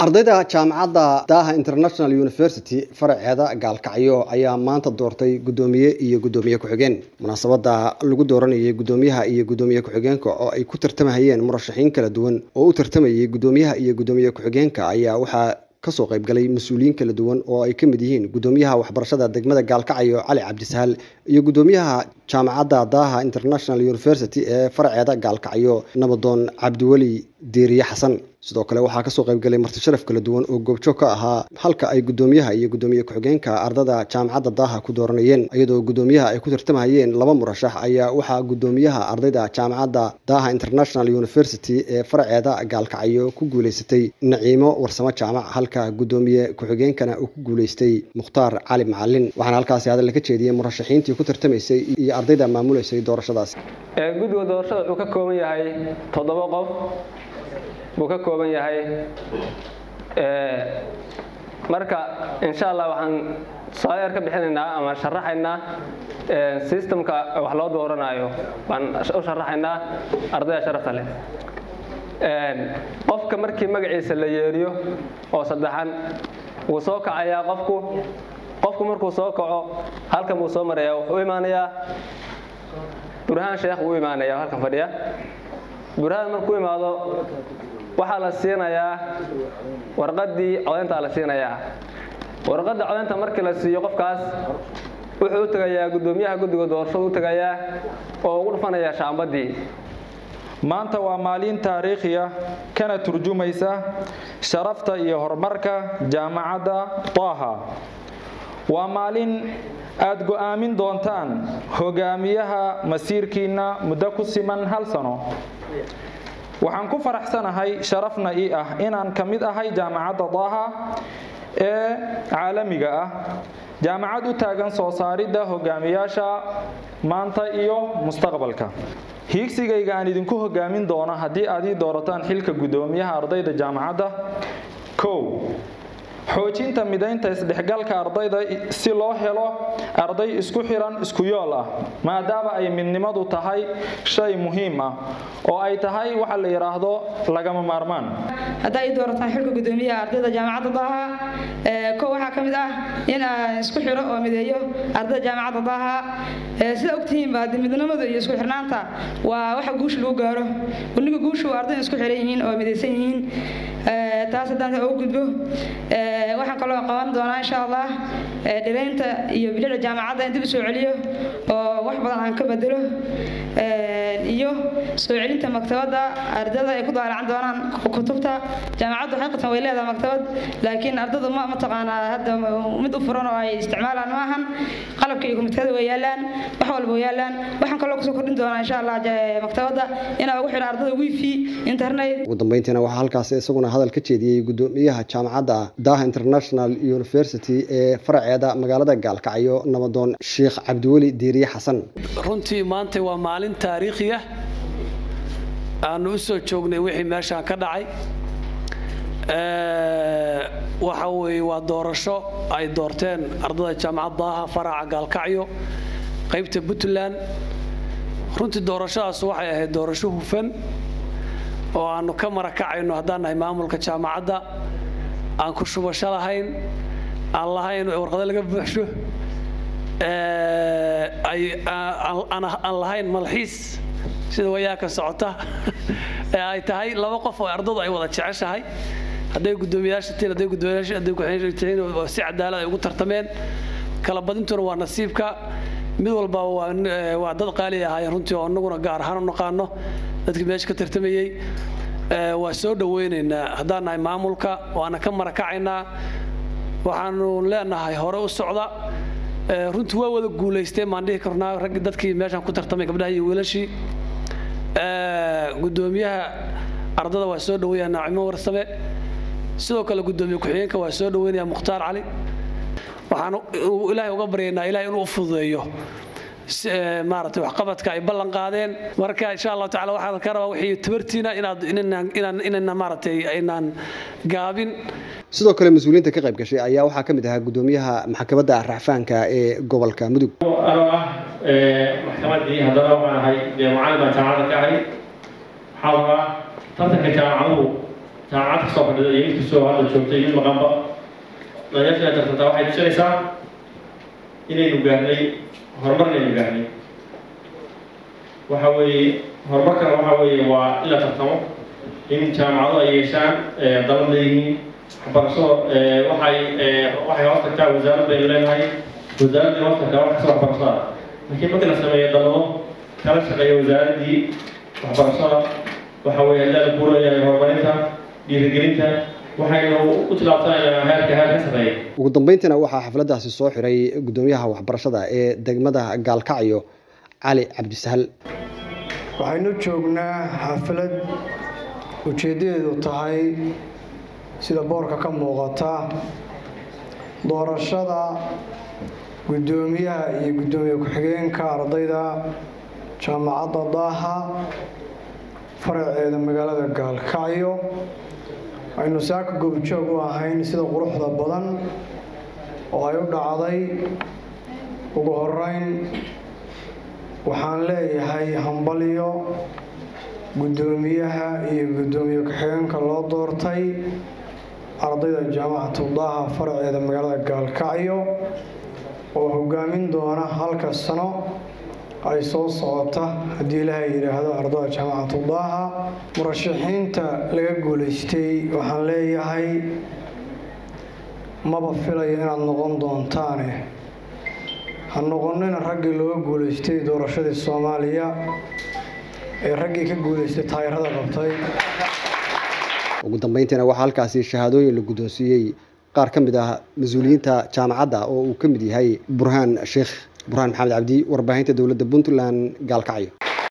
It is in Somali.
ardayda jaamacadda daaha international university faraceeda gaalkacyo ayaa maanta doortay guddoomiye iyo guddoomiye ku-xigeen munaasabada lagu dooranayay guddoomiyaha iyo guddoomiye ku-xigeenka oo ay ku tartamahayeen murashaxiin kala duwan oo u tartamayay guddoomiyaha iyo guddoomiye ku-xigeenka ayaa waxaa kasoo qaybgalay mas-uuliyiin kala duwan oo ay ka mid yihiin guddoomiyaha waxbarashada degmada gaalkacyo cali cabdisahal iyo guddoomiyaha jaamacadda daaha international university ee faraceeda gaalkacyo nabadoon cabdiweli diiriye xasan sidoo kale waxaa kasoo qaybgalay marti sharaf kala duwan oo goobjoog ka ahaa halka ay guddoomiyaha iyo guddoomiye ku-xigeenka ardada jaamacadda daaha ku dooranayeen iyadoo guddoomiyaha ay ku tartamahayeen laba murashax ayaa waxaa guddoomiyaha ardayda jaamacadda daaha international university ee faraceeda gaalkacyo ku guuleysatay naciimo warsamo jaamac halka guddoomiye ku-xigeenkana uu ku guuleystay mukhtaar cali macalin waxaana halkaasi hadal ka jeediyey murashaxiintii ku tartamaysay iyo ardayda maamuleysay doorashadaas guddiga doorashada wuxuu ka kooban yahay toddoba qof buu ka kooban yahay marka insha allah waxaan sooyar ka bixinaynaa ama sharaxaynaa systemka wax loo dooranayo baan u sharaxaynaa ardayda sharafta leh qofka markii magaciisa la yeeriyo oo saddexan wuu soo kacayaa qofku qofku markuu soo kaco halkan buu soo marayaa wuxuu u imaanayaa burhaan sheekh wuu imaanaya halkan fadhiya burhaan markuu imaado waxaa la siinayaa warqadii codayntaa la siinayaa warqadda codaynta markii la siiyo qofkaas wuxuu u tegayaa guddoomiyaha guddiga doorashadu u tegayaa oo ugu dhufanaya shaambadii maanta waa maalin taariikhiya kana turjumaysa sharafta iyo horumarka jaamacadda taaha waa maalin aad go'aamin doontaan hogaamiyaha masiirkiinna muddo ku siman hal sano waxaan ku faraxsanahay sharafna ii ah inaan ka mid ahay jaamacadda daaha ee caalamiga ah jaamacad u taagan soo saaridda hogaamiyaasha maanta iyo mustaqbalka hiigsigayga aan idinku hogaamin doono haddii aad ii doorataan xilka guddoomiyaha ardayda jaamacadda kow xoojinta midaynta isdhexgalka ardayda si loo helo arday isku xiran isku yool ah maadaama ay midnimadu tahay shay muhiim ah oo ay tahay waxa la yidhaahdo lagama maarmaan haddaa ii doorataan xilka guddoomiyaha ardayda jaamacadda daaha kow waxaa ka mid ah in aan isku xiro oo mideeyo ardayda jaamacadda daaha sida ogtihiinba haddii midnimada iyo isku xirnaanta waa waxa guusha lagu gaaro weliga guushu ardayda isku xiran yihiin oo midaysan yihiin taas haddaan ugu gudbo waxaan kaloo qaban doonaa insha allah dhiraynta iyo bilicda jaamacadda in dib u soo celiyo oo wax badan aan ka bedelo iyo soo celinta maktabadda ardada ay ku daalacan doonaan kutubta jaamacaddu xaqiiqatan way leedahay maktabad laakiin ardadu ma mataqaanaa hadda mid u furan oo ay isticmaalaan ma ahan qalabka iyo komitikada way yaalaan wax walba way yaalaan waxaan kaloo kusoo kordhin doonaa insha allah maktabadda inaa ugu xidho ardada wifi internet ugu dambeyntiina waxaa halkaasi isaguna hadal ka jeediyey guddoomiyaha jaamacadda daaha international university ee faraceeda magaalada gaalkacyo nabadoon sheekh cabdiweli diiriye xasan runtii maanta waa maalin taariikhiya aanu u soo joognay wixii meeshaan ka dhacay waxa weeye waa doorasho ay doorteen ardada jaamacad daaha faraca gaalkacyo qaybta puntland runtii doorashadaas waxay ahayd doorasho hufan oo aanu ka marakacayno haddaan nahay maamulka jaamacadda aan ku shubasho lahayn aan lahayn warqado laga buuxsho aan lahayn malxiis sida wayaaka socota ee ay tahay laba qof oo ardadu ay wada jeceshahay hadday guddoomiyaasha tihiin hadday guddoomiyaasha hadday ku-xigeenka tihiin si cadaalad ay ugu tartameen kala badintuna waa nasiibka mid walba waa waa dad qaali ahaayeen runtii oo annaguna gaar ahaan u naqaano dadkii meesha ka tartamayey waa soo dhoweynaynaa haddaan nahay maamulka waana ka marakacaynaa waxaanu leenahay hore u socda runtii waa wada guulaysteen maan dhihi karnaa raggii dadkii meeshaan ku tartamay gabdhaha iyo wiilashii guddoomiyaha ardada waa soo dhaweeyaa naacimo warsame sidoo kale guddoomiye ku-xigeenka waa soo dhaweynaya mukhtaar cali waxaan ilaahay uga baryaynaa ilahay inuu u fududeeyo maaragtay waxqabadka ay ballan qaadeen marka insha allahu tacala waxaan ka rabaa wixii tabartiina inaad inaan inaan maaragtay aynaan gaabin sidoo kale mas-uuliyiinta ka qayb gashay ayaa waxaa ka mid ahaa guddoomiyaha maxkamadda racfaanka ee gobolka mudug anoo ah maxkamaddii haddana waxaan ahay dee macallin baan jaamacadda ka ahay waxaa rabaa tartanka jaamacaduhu jaamacad kasoo fadhida iyo mid kastoo hadda joogtay mid maqanba dhalinyarta inay tartantaa waxay tusinaysaa inaynu gaarnay horumar inaynu gaarnay waxa weeye horumarkana waxa weeye waa in la tartamo in jaamacado ay yeeshaan dalad leeyihiin waxbarashado waxay waxay hoos tagtaa wasaarad baynu leenahay wasaaradii hoos tagtaa wax kasta waxbarashada laakiin markii la sameeyo dalado kala shaqeeya wasaaraddii waxbarashada waxa weeye haddii la kuuleeyahay horumarinta dhiirigelinta waxaynu u tilaabsanaynaa heerka heer ka sarreeya ugu dambeyntiina waxaa xafladdaasi soo xiray guddoomiyaha waxbarashada ee degmada gaalkacyo cali cabdisahal waxaynu joognaa xaflad ujeeddadeedu tahay sida boorka ka muuqata doorashada guddoomiyaha iyo guddoomiye ku-xigeenka ardayda jaamacadda daaha faraceeda magaalada gaalkacyo aynu saaka goobjoog u ahayn sida quruxda badan oo ay u dhacday ugu horeyn waxaan leeyahay hambalyo guddoomiyaha iyo guddoomiye ku-xigeenka loo doortay ardayda jaamacatu daaha faraceeda magaalada gaalkacyo oo hogaamin doona halka sano ay soo socota haddii ilaahay yidhaahdo ardada jaamacatu daaha murashaxiinta laga guulaystay waxaan leeyahay maba filayo inaad noqon doontaane ha noqonina raggii looga guulaystay doorashadii soomaaliya ee raggii ka guulaystay taayirada qabtay ugu dambeyntiina waxaa halkaasi shahaadooyin la guddoonsiiyey qaar ka mid ah mas-uuliyiinta jaamacadda oo uu ka mid yahay burhaan sheekh burhaan maxamed cabdi warbaahinta dowladda puntland gaalkacyo